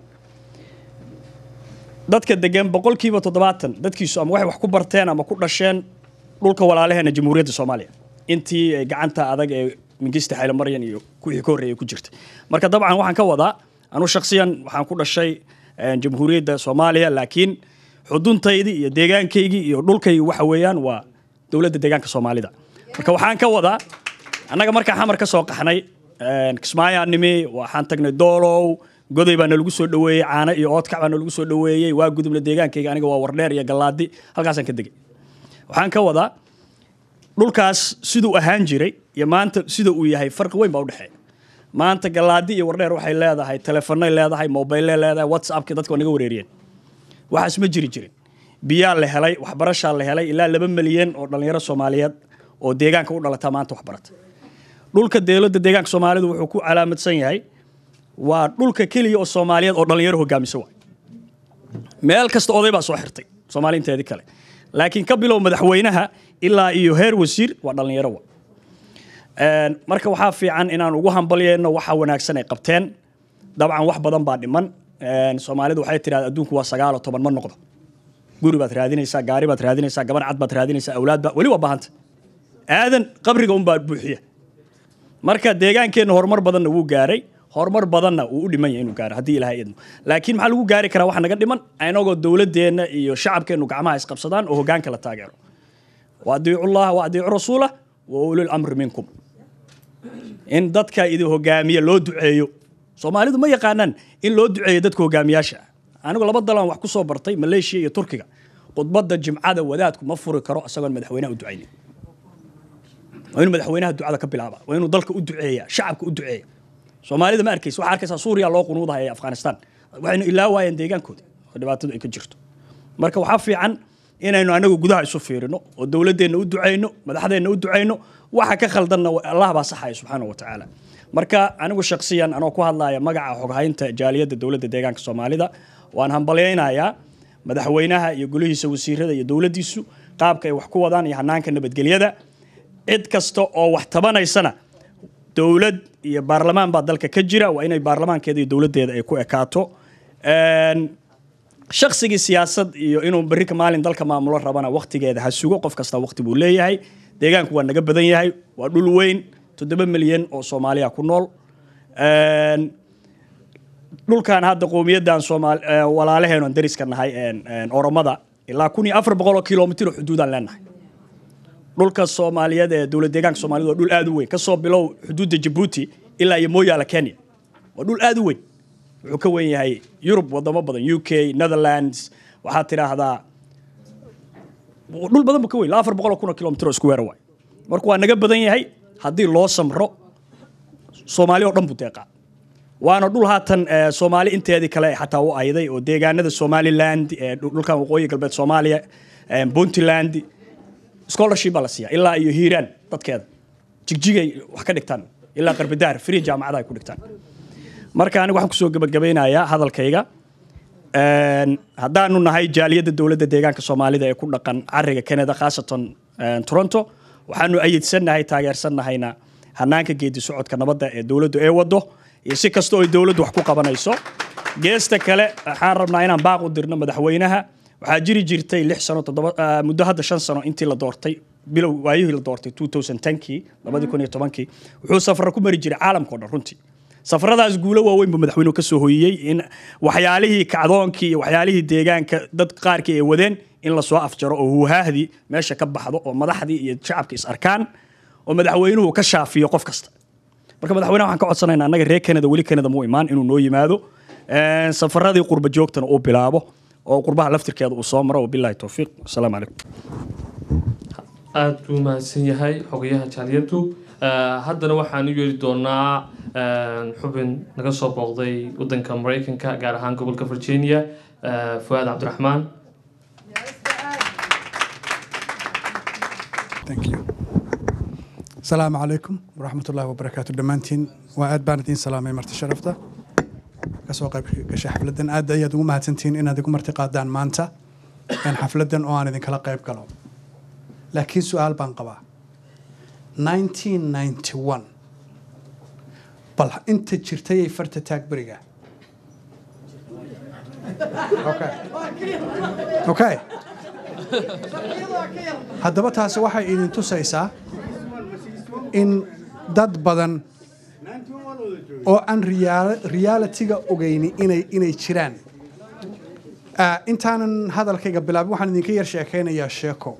dadka degan boqolkiiba toddobaatan dadkiisu ama waxay wax ku barteen ama ku dhasheen dhulka walaalaheena jamhuuriyadda soomaaliya intii ay gacanta adag ee mingista xaylo maryan iyo kuwii ka horreeyay ku jirtay marka dabcan waxaan ka wadaa anu shakhsiyan waxaan ku dhashay een, jamhuuriyadda soomaaliya laakiin xuduntaydii iyo deegaankaygii iyo dhulkaygii waxa weeyaan waa dowladda deegaanka soomaalida marka waxaan ka wadaa annaga markaan xamar ka soo qaxnay een, kismaayaan nimi waxaan tagnay doolow goday baa nalagu soo dhoweeyey caano iyo oodkac baa nalagu soo dhoweeyey waa gudubna deegaankayga aniga waa wardheer iyo gallaadi halkaasaan ka degay waxaan ka wadaa dhulkaas siduu ahaan jiray iyo maanta sida uu yahay farqi weyn baa udhexeeya maanta gallaadi iyo wardheer waxay leedahay telefonay leedahay mobiley leedahay whatsappki dadka waa naga wareeriyeen waxaas ma jiri jirin biyaa la helay waxbarashaa la helay ilaa laba milyan oo dhallinyaro soomaaliyeed oo deegaanka u dhalataa maanta waxbarata dhulka dowladda deegaanka soomaalidu wuxuu ku calaamadsan yahay waa dhulka keliya oo soomaaliyeed oo dhallinyaro hogaamisa waay meel kasta oday baa soo xirtay soomaali inteedii kale laakiin ka bilow madaxweynaha ilaa iyo heer wasiir waa dhallinyaro wa Een, marka waxaa fiican inaan ugu hambalyeeno waxa wanaagsan ay qabteen dabcan wax badan baa dhiman Een, soomaalidu waxay tidhahda adduunku waa sagaal oo toban ma noqdo guri baad raadinaysaa gaari baad raadinaysaa gabar cad baad raadinaysaa awlaad baa weli waa baahanta aadan qabriga unbaa buuxiya marka deegaankeenna horumar badanna wuu gaaray horumar badanna wuu u dhiman yahay inuu gaaro haddii ilaahay idmo laakiin maxaa lagu gaari karaa waxa naga dhiman inagoo dowladeenna iyo shacabkeennu gacmaha isqabsadaan oo hogaanka la taageero waadiicu llaha waadiicu rasuula wa ulil amri minkum in dadka idin hogaamiya loo duceeyo soomaalidu ma yaqaanaan in loo duceeyo dadka hogaamiyaasha ah anigu laba dalan wax ku soo bartay maleeshiya iyo turkiga khudbadda jimcada wadaadku ma furi karo isagoon madaxweynaha u ducaynin waa inuu madaxweynaha ducada ka bilaaba waa inuu dalka u duceeya shacabka u duceeya soomaalida ma arkaysa waxaa arkaysaa suuriya loo qunuudahaya afghanistan waxaynu ilaawaayeen deegaankoodii oo dhibaatadu ay ka jirto marka waxaa fiican inaynu anagu gudaha isu fiirino oo dowladeenna u ducayno madaxdeenna u ducayno waxa ka khaldanna allah baa saxaya subxaana wa tacaala marka anigu shaksiyan anoo ku hadlaya magaca xoghaynta jaaliyadda dowladda deegaanka soomaalida waan hambalyaynayaa madaxweynaha iyo golihiisa wasiirada iyo dowladdiisu qaabka ay wax ku wadaan iyo hanaanka nabadgelyada cid kasta oo wax tabanaysana dowlad iyo baarlamaan baa dalka ka jira waa inay baarlamaankeeda iyo dowladdeeda ay ku ekaato Een, shaqsigii siyaasad iyo inuu berrika maalin dalka maamulo rabana waktigeeda ha sugo qof kasta wakti buu leeyahay deegaanku waa naga badan yahay waa dhul weyn toddoba milyan oo soomaaliya ku nool Een, dhulkan hadda qowmiyadan soomaal eh, walaalaheen oon dariska nahay een, een, oromada ilaa kun iyo afar boqol oo kilomitir oo xuduudaan leenahay dhulka soomaaliyeed ee dowlad deegaanka soomaalida waa dhul aad u weyn kasoo bilow xuduudda jabuuti ilaa iyo mooyaala kenya waa dhul aad u weyn wuxuu ka weyn yahay yurub wadamo badan u k netherlands waxaad tidhaahdaa dhul badan buu ka weyn ilaa afar boqol oo kun oo kilomitir oo isku weera waay marka waa naga badan yahay haddii loo samro soomaali oo dhan buu deeqaa waana dhul haatan eh, soomaali inteedii kale xataa u ayday oo deegaanada somaliland eh, dhul- dhulkan waqooyi galbeed soomaaliya eh, puntland scholarship baa la siiya ilaa iyo hiiraan dadkeeda jigjigay wax ka dhigtaan ilaa qarbidaar free jaamacada ay ku dhigtaan marka aniga waxaan kusoo gebagabeynayaa hadalkayga Een, haddaanu nahay jaaliyadda dowladda deegaanka soomaalida ee ku dhaqan cariga canada khaasatan een, toronto waxaanu ayidsannahay taageersannahayna hanaanka geedi socodka nabadda ee dowladdu ee wado iyo si kasta oo ay dowladdu wax ku qabanayso geesta kale waxaan rabnaa inaan baaq u dirno madaxweynaha waxaa jiri jirtay lix sano toddoba ah, muddo hadda shan sano intii la doortay bilow waayihii la doortay 2010kii labadii kun iyo tobankii wuxuu safara ku mari jiray caalamka oo dhan runtii safaradaas guulo waaweyn buu madaxweynuhu ka soo hoyiyey in waxyaalihii kacdoonkii iyo waxyaalihii deegaanka dad qaarkii ay wadeen in lasoo afjaro oo huhaahdii meesha ka baxdo oo madaxdii iyo shacabka is arkaan oo madaxweynuhu ka shaafiyo qof kasta marka madaxweynaha waxaan ka codsanaynaa annaga reer kanada weli kanada muu imaan inuu noo yimaado Een, safaradii qurba joogtana uu bilaabo oo qurbaha laftirkeeda uu soo maro wabilahi towfiiq asalaamu calaykum
aad buu mahadsan yahay xogayaha jaaliyaddu Eh, haddana waxaan u yeeri doonaa eh, xubin naga soo booqday wadanka maraykanka gaar ahaan gobolka virginia eh, fuaad cabdiraxmaan
Thank you. Asalaamu calaykum waraxmatullaahi wabarakaatu dhammaantiin waa aad baan idiin salaamay marti sharafta kasoo qayb gashay xafladdan aad ayaad ugu mahadsantihiin inaad igu marti qaadaan maanta een xafladdan oo aan idinkala qayb galo laakiin su-aal baan qabaa 1991 bal inta jirtay ay farta taag beriga okay okay haddaba taasi waxay idin tusaysaa in dad badan oo aan riyaal- realitiga ogeyni inay inay jiraan Ah, intaanan hadalkayga bilaabin waxaan idinka yar sheekaynayaa sheeko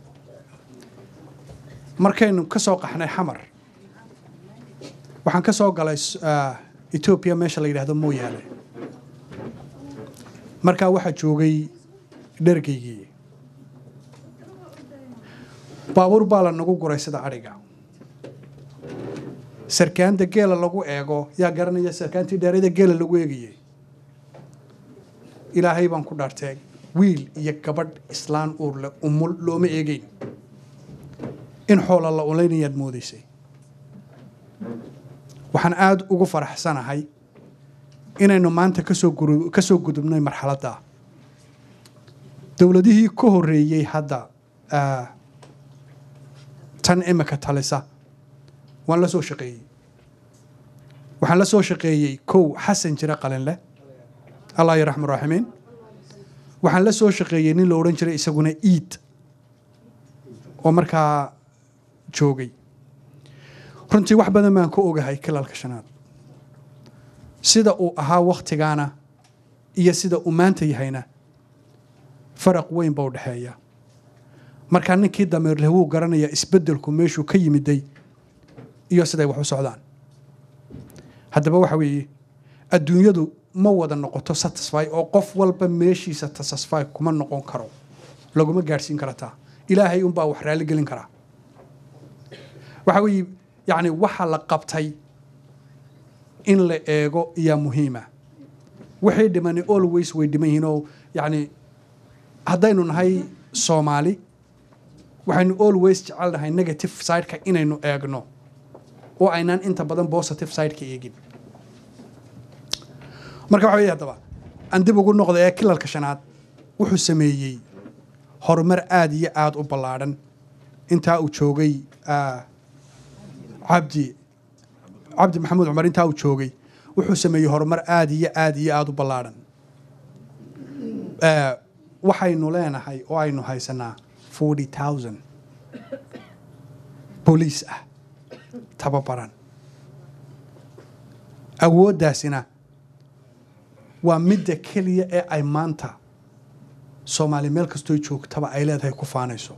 markaynu ka soo qaxnay xamar waxaan ka soo galay s- ah, etoobiya meesha la yidhaahdo mooyaale markaa waxaa joogay dhergaygii baabuur baa la nagu guray sida adhiga sarkaanta geela lagu eego yaa garanaya sarkaantii dheerada geela lagu eegayay ilaahay baan ku dhaartay wiil iyo gabadh islaan uurle umul looma eegeyn in xoola la ulaynayaad moodaysay waxaan aada ugu faraxsanahay inaynu maanta kasoo guru- kasoo gudubnay marxaladda dowladihii ka horreeyey hadda ah, tan imika talisa waan la soo shaqeeyey waxaan la soo shaqeeyey kow xasan jire qalinleh allah yaraxmu raaximiin waxaan la soo shaqeeyey nin la odhan jiray isaguna iid oo markaa joogay runtii wax badan baan ka ogahay kilalka shanaad sida uu ahaa wakhtigaana iyo sida uu maanta yahayna faraq weyn baa u dhexeeya markaa ninkii dameerleh wuu garanayaa isbeddelku meeshuu ka yimiday iyo siday wax u socdaan haddaba waxa weeye adduunyadu ma wada noqoto satisfy oo qof walba meeshiisa satisfy kuma noqon karo laguma gaadhsiin karataa ilaahay unbaa wax raali gelin karaa waxa weeye yacni waxa la qabtay in la eego iyaa muhiima wixii dhimani always way dhiman yihiin oo yacni haddaynu nahay soomaali waxaynu always jecelnahay negative sideka inaynu eegno oo aynaan inta badan positive sideka eegin marka waxa weeye haddaba aan dib ugu noqda ee kilalka shanaad wuxuu sameeyey horumar aada iyo aada u ballaadhan intaa uu joogay ah, cabdi cabdi maxamuud cumar intaa uu joogay wuxuu sameeyey horumar aada iyo aada iyo aada u ballaadhan Eh, waxaynu leenahay oo aynu haysanaa forty thousand booliis ah tababaran awooddaasina waa midda keliya ee ay maanta soomaali meel kastoo joogtaba ay leedahay ku faanayso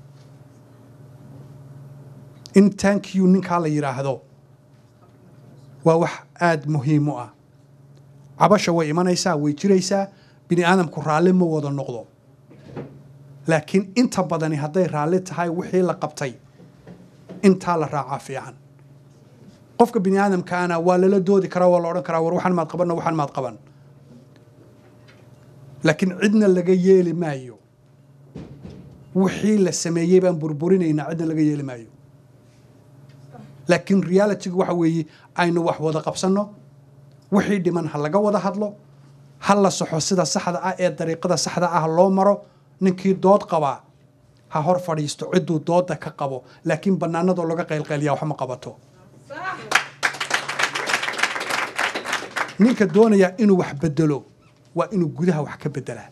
in thank you ninkaa la yidhaahdo waa wax aada muhiim u ah cabasha way imanaysaa way jiraysaa bini aadamku raalli ma wada noqdo laakiin inta badani hadday raalli tahay wixii la qabtay intaa la raacaa fiican qofka bini aadamkaana waa lala doodi karaa waa la odhan karaa war waxaan maad qabanna waxaan maad qaban laakiin cidna laga yeeli maayo wixii la sameeyey baan burburinaynaa cidna laga yeeli maayo laakiin realitygu waxa weeye aynu wax wada qabsanno wixii dhiman ha laga wada hadlo ha la saxo sida saxda ah ee dariiqada saxda ah loo maro ninkii dood qabaa ha hor fadhiisto cidduu dooda ka qabo laakiin bannaanadoo laga qaylqayliyaa wax ma qabato ninka doonaya inuu wax bedelo waa inuu gudaha wax ka bedelaa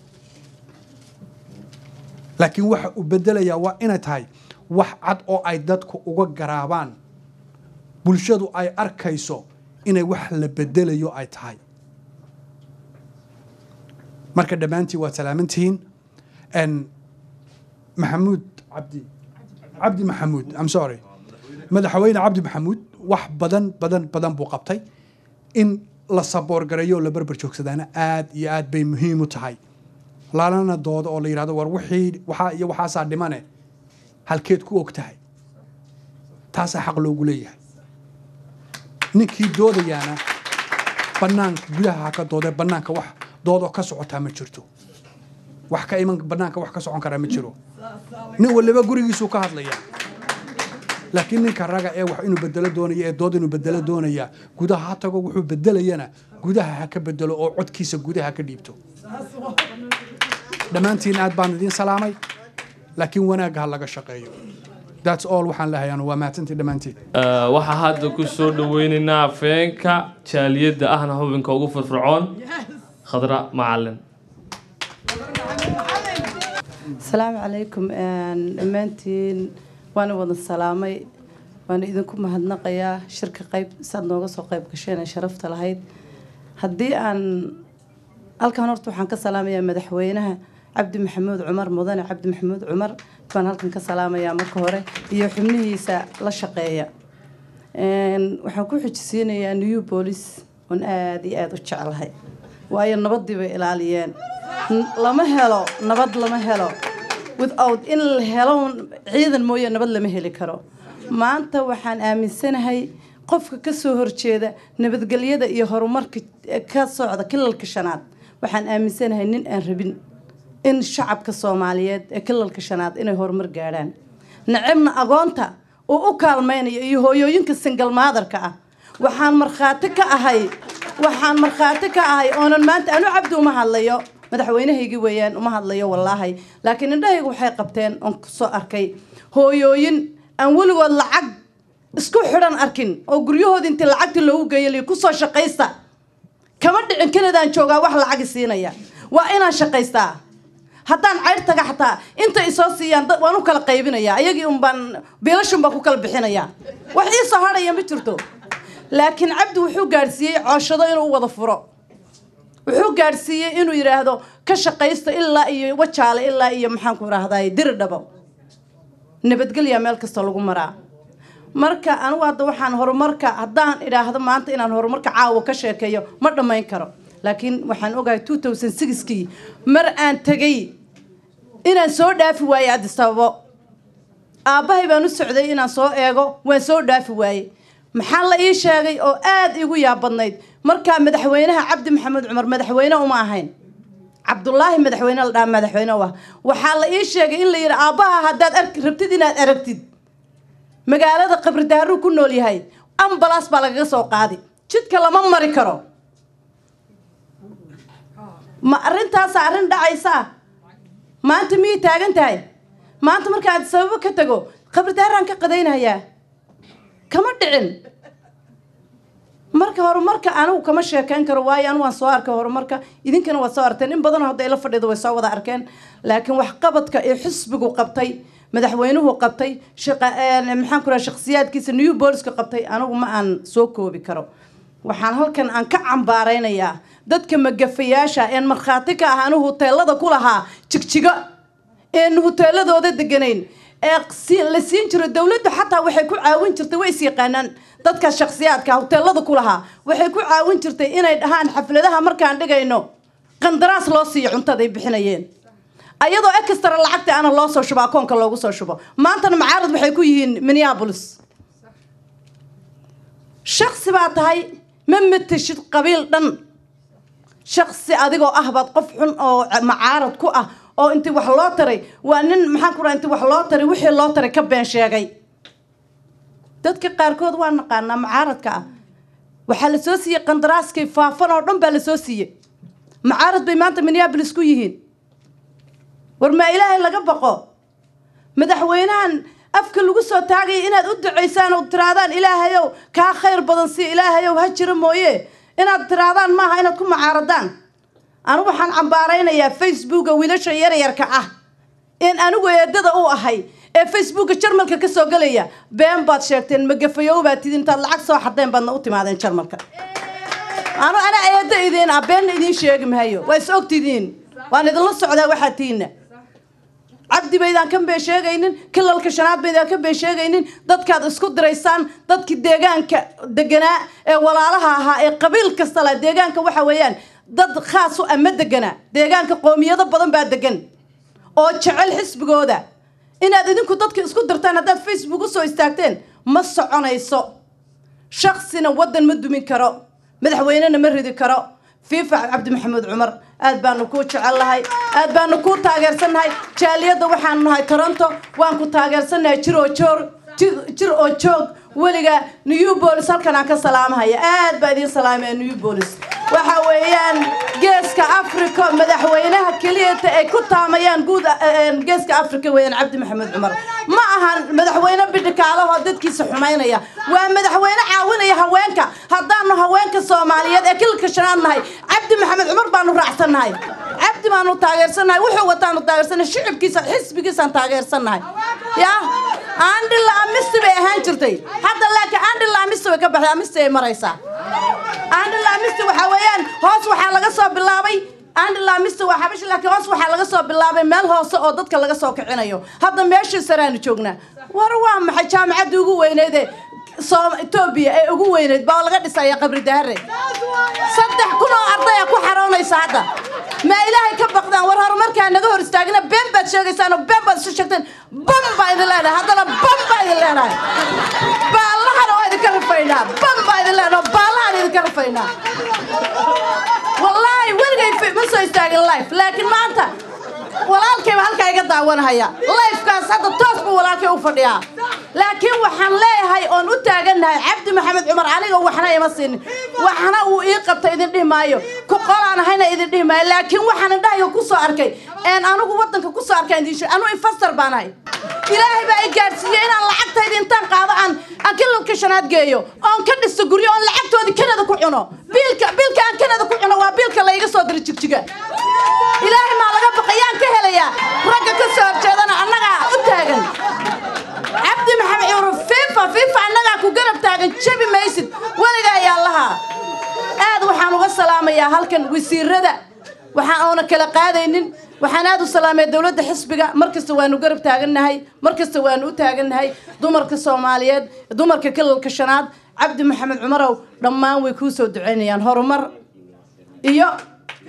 laakiin waxa uu bedelayaa waa inay tahay wax cad oo ay dadku uga garaabaan bulshadu ay arkayso inay wax la bedelayo ay tahay marka dhammaantiin waad salaamantihiin n maxamuud cabdi cabdi maxamuud I'm sorry madaxweyne cabdi maxamuud wax badan badan badan buu qabtay in la saboor gareeyo oo la berber joogsadaana aad iyo aad bay muhiim u tahay laalana doodo oo la yidhahdo war wixii waxaa iyo waxaasaa dhimane halkeed ku og tahay taasaa xaq loogu leeyahay ninkii doodayaana banaanka gudaha ha ka doodee banaanka wax doodoo ka socotaa ma jirto wax ka iman banaanka wax ka socon karaa ma jiro nin waliba gurigiisuu ka hadlaya laakiin ninka raga ee wax inuu bedelo doonaya ee dood inuu bedelo doonaya gudaha ha tago wuxuu bedelayana gudaha ha ka bedelo oo codkiisa gudaha ka dhiibto dhammaantiin aad baan idiin salaamay laakiin wanaagga ha laga shaqeeyo that's all waxaan lehayaa waa mahadsantii dhammaantiin
Eh, waxaa hadda ku soo dhaweynaynaa afeenka jaaliyadda ahna xubinka ugu firfircoon khadra macalin
asalaamu calaykum een, dhammaantiin waana wada salaamay waana idinku mahadnaqayaa shirka qayb saad nooga soo qayb gasheen ee sharafta lahayd haddii aan halkan horta waxaan ka salaamayaa madaxweynaha cabdi maxamuud cumar mudane cabdi maxamuud cumar baan halkan ka salaamayaa marka hore iyo xubnihiisa la shaqeeya Een, waxaan ku xujisiinayaa new police oon aada iyo aada u jeclahay waayo nabadii bay ilaaliyeen N- lama helo nabad lama helo without in la helo ciidan mooye nabad lama heli karo maanta waxaan aaminsanahay qofka ka soo horjeeda nabadgelyada iyo horumarka ka socda kilalka shanaad waxaan aaminsanahay nin aan rabin in shacabka soomaaliyeed ee kilalka shanaad inay horumar gaadhaan nacibna agoonta uu u kaalmaynayo iyo hooyooyinka singal maadarka ah waxaan markhaati ka ahay waxaan markhaati ka ahay oonan maanta anu cabdi uma hadlayo madaxweynahaygii weeyaan uma hadlayo wallaahi laakiin indhahaygu waxay qabteen oon kusoo arkay hooyooyin aan weligood lacag isku xidhan arkin oo guryahoodii intii lacagtii loogu geeyay kusoo shaqaysta kama dhicin kanadaan joogaa wax lacagi siinaya waa inaan shaqaystaa haddaan cayr taga xataa inta isoo siiyaan dad waan u kala qaybinaya ayagii un baan biilashun baan ku kala bixinaya wax ii soo hadhaya ma jirto laakiin cabdi wuxuu gaadhsiiyey cooshado inuu u wada furo wuxuu gaadhsiiyey inuu yidhaahdo ka shaqaysta ilaa iyo wajaale ilaa iyo maxaan ku idhaahdaay diri dhabo nabadgelya meel kasta lagu maraa marka anigu hadda waxaan horumarka haddaan idhaahdo maanta inaan horumarka caawa ka sheekeeyo ma dhammayn karo laakiin waxaan ogahay two thousand sixkii mar aan tegay inaan soo dhaafi waayey addis ababo aabbahay baan u socday inaan soo eego waan soo dhaafi waayey maxaa la ii sheegay oo aada igu yaabadnayd markaa madaxweynaha cabdi maxamed cumar madaxweyne uma ahayn cabdulaahi madaxweyne la dhaha madaxweyne u ah waxaa la ii sheegay in la yidhi aabbaha haddaad arki rabtid inaad aragtid magaalada qabri daaruu ku nool yahay ambalaas baa lagaga soo qaadi jidka lama mari karo ma arrintaasa arrin dhacaysaa maanta miyay taagan tahay maanta markaad sababo ka tago qabri daaraan ka qadaynayaa kama dhicin marka horumarka anigu kama sheekayn karo waayo anigu waan soo arkay horumarka idinkana waad soo arteen in badanoo hadda ila fadhido way soo wada arkeen laakiin waxqabadka ee xisbigu qabtay madaxweynuhu qabtay maxaan ku raha shakhsiyaadkiisa new booliska qabtay anigu ma aan soo koobi karo waxaan halkan aan ka cambaaraynayaa dadka magafayaasha een markhaati ka ah anigu huteelada ku lahaa jigjigo een huteeladooda deganayn ee la siin jiro dowladdu xataa waxay ku caawin jirtay way is yaqaanaan dadkaas shakhsiyaadka huteelada ku lahaa waxay ku caawin jirtay inay dhahaan xafladaha markaan dhigayno qandaraas loo siiyo cuntaday bixinayeen ayadoo extra lacagta ana loo soo shubo akoonka loogu soo shubo maantana macaarad waxay ku yihiin minneapolis shaksi baa tahay ma mateshid qabiil dhan shaksi adigoo ah baad qof xun oo macaarad ku ah oo intii wax loo taray waa nin maxaan ku raha intii wax loo taray wixii loo taray ka been sheegay dadka qaarkood waa naqaanaa macaaradka ah waxaa la soo siiyey qandaraaskay faafan oo dhan baa la soo siiyey macaarad bay maanta minneabolis ku yihiin war maa ilaahay laga baqo madaxweynahan afka lagu soo taagaya inaad u ducaysaan oo tiraadaan ilaahayow kaa khayr badan si ilaahayow ha jiro mooye inaad tiraadaan maaha inaad ku macaaradaan anigu waxaan cambaaraynayaa facebooka wiilasha yaryarka ah in anigu eedada u ahay ee facebooka jarmalka ka soo gelaya been baad sheegteen magafayow baad tidin intaad lacag soo xadeen baadna u timaadeen jarmalka anu anaa eedda idiin ah beenna idiin sheegi mahayo waa is ogtidiin waan idinla socdaa waxaa tiina cabdi baydaan ka been sheegaynin kilalka shanaad baydaan ka been sheegaynin dadkaad isku diraysaan dadkii deegaanka deganaa ee walaalaha ahaa ee qabiil kasta leh deegaanka waxa weeyaan dad khaas u ama deganaa deegaanka qoomiyado badan baa degan oo jecel xisbigooda inaad idinku dadka isku dirtaan haddaad facebook usoo istaagteen ma soconayso shaksina waddan ma dumin karo madaxweynena ma ridi karo fiifa cabdi maxamed cumar aad baanu kuu jecel lahay aad baanu kuu taageersannahay jaaliyadda waxaanu nahay toronto waan ku taageersannahay jir oo joor jir oo joog weliga new bolis halkan aan ka salaamahaya aad baa idiin salaamaya new bolis waxa weeyaan geeska africa madaxweynaha keliyata ay ku taamayaan guud geeska africa weeyaan cabdi maxamed cumar ma ahan madaxweyne bidhikaalahoo dadkiisa xumaynaya waa madaxweyne caawinaya haweenka haddaanu haweenka soomaaliyeed ee kilka shanaad nahay cabdi maxamed cumar baanu raacsannahay cabdi baanu taageersannahay wuxuu wataanu taageersannahay shicibkiisa xisbigiisaan taageersannahay ya andhila amisti bay ahaan jirtay hadda laakiin andhila amisti way ka baxday amisti ay maraysaa andhila amisti waxaa weeyaan hoos waxaa laga soo bilaabay andhila amisti waa xabashi laakiin hoos waxaa laga soo bilaabay meel hoose oo dadka laga soo kicinayo hadda meeshii saraanu joognaa war waa maxay jaamacaddii ugu weyneydee etoobiya ee ugu weyneyd baa laga dhisaya qabri dahare saddex kun oo ardaya ku xaroonaysa hadda ma ilaahay ka baqdaan war horumarkaa naga hor istaagina been baad sheegaysaan oo been baad isu sheegteen bam baa idin leenahay haddana bam baa idin leenahay baallahana waa idinka rafaynaa bam baa idin leenahay oo baallahaan idinka rafaynaa wallaahi weligay ma soo istaagin life laakiin maanta walaalkayba halkaa iga daawanahaya lifekaas hadda toos buu walaalkay u fadhiyaa laakiin waxaan leeyahay oon u taagannahay cabdi maxamed cumar aniga waxna ima siinin waxna uu ii qabta idin dhihi maayo ku qolaan ahayna idin dhihi maayo laakiin waxaan indhahayga ku soo arkay een anigu waddanka ku soo arkay idin anu infastor baan ahay ilaahay baa i gaadhsiiyey inaan lacagtayda intaan qaado aan aan kilalka shanaad geeyo oon ka dhisto guryo oon lacagtoodii kanada ku cuno biilka biilka aan kanada ku cuno waa biilka layga soo diray jigjiga ilaahay maa laga baqayaan ka helayaa ragga ka soo horjeedana annagaa u taagan cabdi maxamed cumar fifa fifa annagaa ku garab taagan jabi maysid weligaa ayaa lahaa aad waxaan uga salaamayaa halkan wasiirada waxaan oona kala qaadaynin waxaan aad u salaamaya dowladda xisbiga mar kasta waanu garab taagannahay mar kasta waanu u taagannahay dumarka soomaaliyeed dumarka kilalka shanaad cabdi maxamed cumarow dhammaan way kuu soo ducaynayaan horumar iyo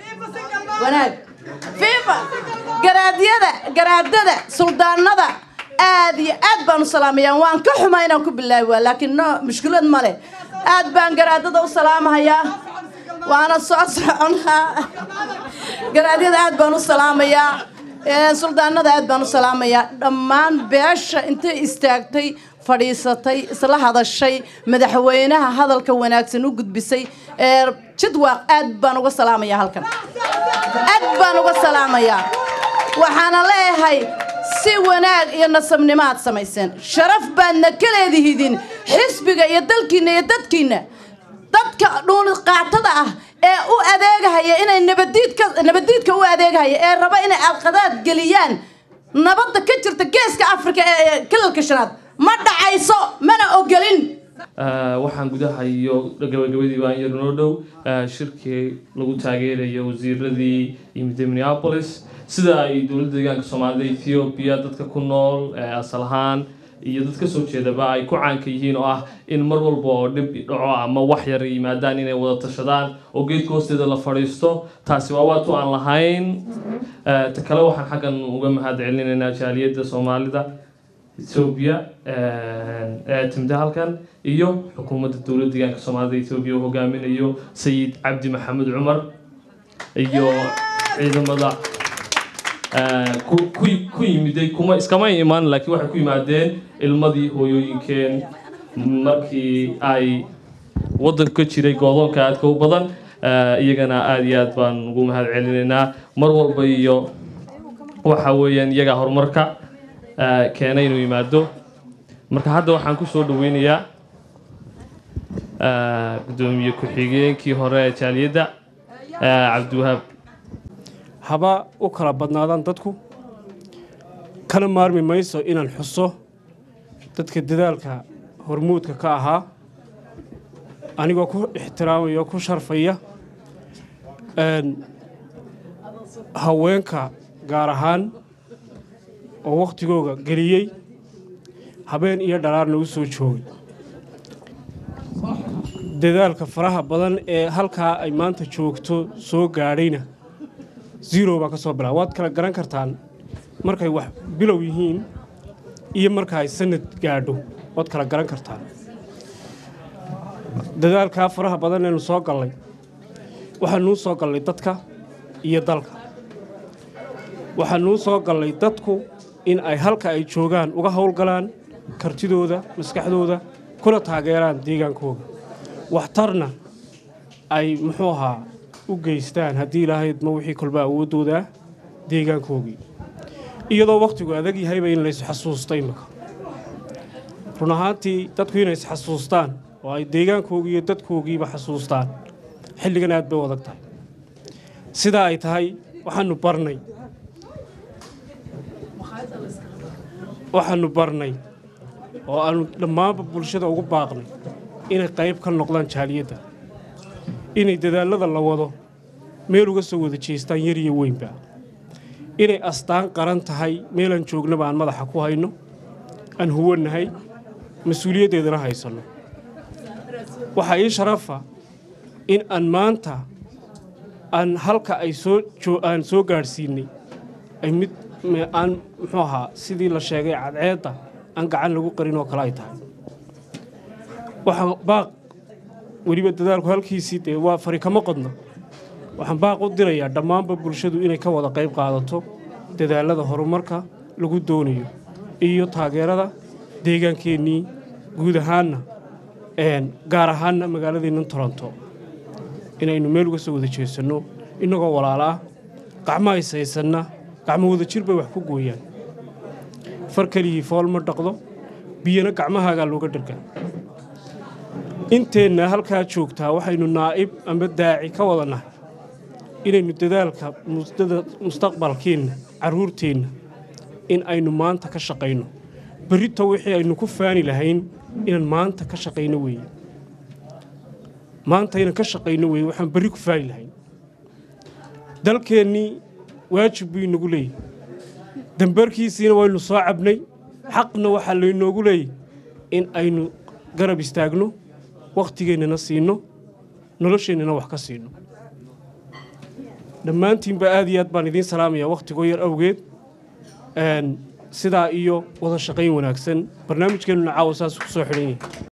wanaag fifa garaadyada garaadada suldaanada aad iyo aad baan u salaamayaa waan ka xumaa inaan ku bilaabi waa laakiin no mushkilad ma leh aad baan garaadada u salaamahayaa waana soo soconaa garaadyada aad baan u salaamayaa ee, suldaanada aad baan u salaamayaa dhammaan beesha intay istaagtay fadhiisatay isla hadashay madaxweynaha hadalka wanaagsan u gudbisay ee jidwaaq aad baan uga salaamayaa halkan aad baan uga salaamayaa waxaana leeyahay si wanaag iyo nasabnimo aad samayseen sharaf baadna ka leedihidin xisbiga iyo dalkiinna iyo dadkiinna dadka dhuuni qaatada ah ee u adeegahaya inay nabadiidka nabadiidka u adeegahaya ee raba inay alqadaad geliyaan nabadda ka jirta geeska afrika ee kalalka shanaad ma dhacayso mana ogolin
Ah, waxaan gudaha iyo gabagabadii baan yar noo dhow ah, shirkii lagu taageerayo wasiiradii yimid minneapolis sida ay dowladda deegaanka soomaalida ethiopia dadka ku nool eh, asal ahaan iyo dad ka soo jeedaba ay ku caanka yihiin oo ah in mar walba oo dhib dhaco ama wax yar yimaadaan inay wada tashadaan oo geedka hoosteeda la fadhiisto taasi waa waatu aan lahayn Eh, ta kale waxaan xaggan uga mahad celinaynaa jaaliyadda soomaalida ethiopia ee timida halkan iyo xukuumadda dowladda deegaanka soomaalida ethiopia uu hogaaminayo sayid cabdi maxamed cumar iyo ciidamada eh, ku ku- ku yimiday kuma iskama imaan laakiin waxay ku yimaadeen ilmadii hooyooyinkeen markii ay waddanka ka jiray goodoonka aadka u badan Eh, iyagana aada iyo aad baan ugu mahad celinaynaa mar walba iyo waxa weeyaan iyagaa horumarka eh, keenay inuu yimaado marka hadda waxaan ku soo dhaweynayaa eh, gudoomiye ku-xigeenkii hore ee jaaliyadda eh, cabdiwahaab
haba u kala badnaadaan dadku kana maarmi mayso inaan xuso dadka dadaalka hormuudka ka ahaa anigoo ku ixtiraamaya oo ku sharfaya een, haweenka gaar ahaan oo wakhtigooga geliyey habeen iyo dhalaarna u soo joogay dadaalka faraha badan ee halkaa ay maanta joogto soo gaadhayna zero baa ka soo bilaa waad kala garan kartaan markay wax bilow yihiin iyo marka ay sanad gaadho waad kala garan kartaan dadaalkaa faraha badan eenu soo gallay waxaanuu soo gallay dadka iyo dalka waxaanuu soo gallay dadku in ay halka ay joogaan uga howlgalaan kartidooda maskaxdooda kuna taageeraan deegaankooga waxtarna ay muxuu ahaa u geystaan haddii ilaahaydma wixii kolba awooddooda ah deegaankoogii iyadoo wakhtigu adag yahayba in lays xasuusta imika run ahaantii dadku inay isxasuustaan oo ay deegaankoogii iyo dadkoogiiba xasuustaan xilligan aad bay u adag tahay sidaa ay tahay waxaanu barnay waxaanu barnay oo aanu dhammaanba bulshada ugu baaqnay inay qayb ka noqdaan jaaliyadda inay dadaallada la wado meel uga soo wada jeestaan yar iyo weynba inay astaan qaran tahay meelaan joognaba aan madaxa ku hayno aan huwannahay mas-uuliyaddeedana haysanno waxaa ii sharafa in aan maanta aan halka ay soo joo- aan soo gaadhsiinay ay mid me- aan muxuu ahaa sidii la sheegay cadceedda aan gacan lagu qarin oo kale ay tahay waxaan baaq weliba dadaalku halkiisii dee waa fari kama qodno waxaan baaq u dirayaa dhammaanba bulshadu inay ka wada qayb qaadato dadaalada horumarka lagu doonayo iyo taageerada deegaankeenii guud ahaanna een, gaar ahaanna magaaladeennan toronto inaynu meel uga soo wada jeesanno innagoo walaala ah gacmo haysaysanna gacmo wada jir bay wax ku gooyaan far keligii fool ma dhaqdo biyana gacmahaagaa looga dhargaa inteenna halkaa joogtaa waxaynu naa'ib ama daaci ka wada nahay inaynu dadaalka musdada mustaqbalkeenna carruurteenna in aynu maanta ka shaqayno berrito wixii aynu ku faani lahayn inaan maanta ka shaqayno weeye maanta inaan ka shaqayno weeye waxaan berri ku faani lahayn dalkeennii waajib buu inagu leeyahy dambarkiisiina waynu soo cabnay xaqna waxaa laynoogu leeyahy in aynu garab istaagno wakhtigeennana siino nolosheennana wax ka siino dhammaantiinba aad iyo aad baan idiin salaamayaa wakhtigoo yar awgeed Een, sidaa iyo wada shaqayn wanaagsan barnaamijkeennuna caawa saas ku soo xidhan yahay